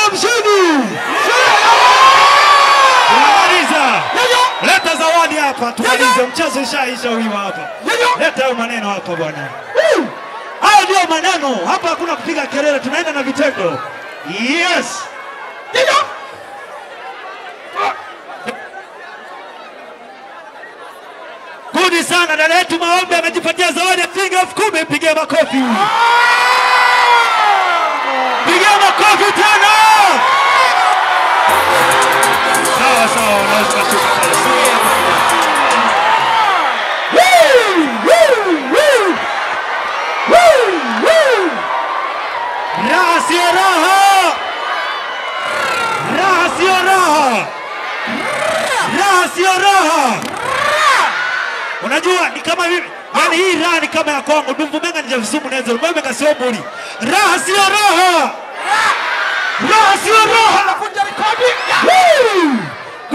mshindi. Tunamaliza. Ndio. Leta zawadi hapa tumalize, mchezo ushaisha huyu hapa. Leta hayo maneno hapa bwana. Woo! Hayo ndio maneno hapa, hakuna kupiga kelele, tunaenda na vitendo. Yes. Ndio. Kudi sana dada yetu Maombe amejipatia zawadi ya shilingi elfu kumi. Mpigie makofi, pigia makofi tena. Sawa sawa, unaweza kushuka pale. Woo! Woo! Woo! Woo! Woo! Raha sio raha, raha sio raha, raha sio raha. Unajua ni kama hivi, yani hii raha ni kama ya Kongo. Ndumvumenga ni javisumu nezo mwemega sio mbuli. Raha sio raha, raha sio raha. Anakunja rekodi. Woo!